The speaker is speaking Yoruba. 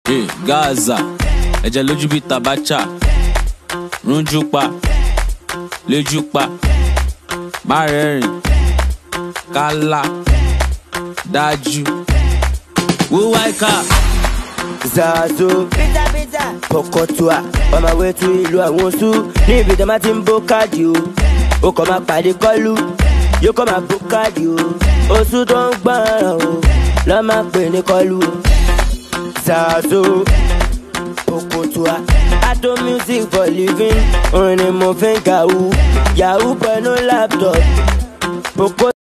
Eh, Gaza ẹ̀jẹ̀ lójú bíi tabacha rúnjú pa lójú pa má rẹ́rìn kálá dájú wúwá ìka zazo pọkọtua on my way to ìlú àwọn oṣù ní ibi tí a máa ti ń bó káàdì o ó kàn máa pàdé kọlu yóò kàn máa bó káàdì o oṣù tó ń gbọ́ràn o lọ́ máa pè ní kọlu o zazo pọkọtua ado music for living orin ni mo fi ń kàwú yahoo pẹ̀lú laptop. Poko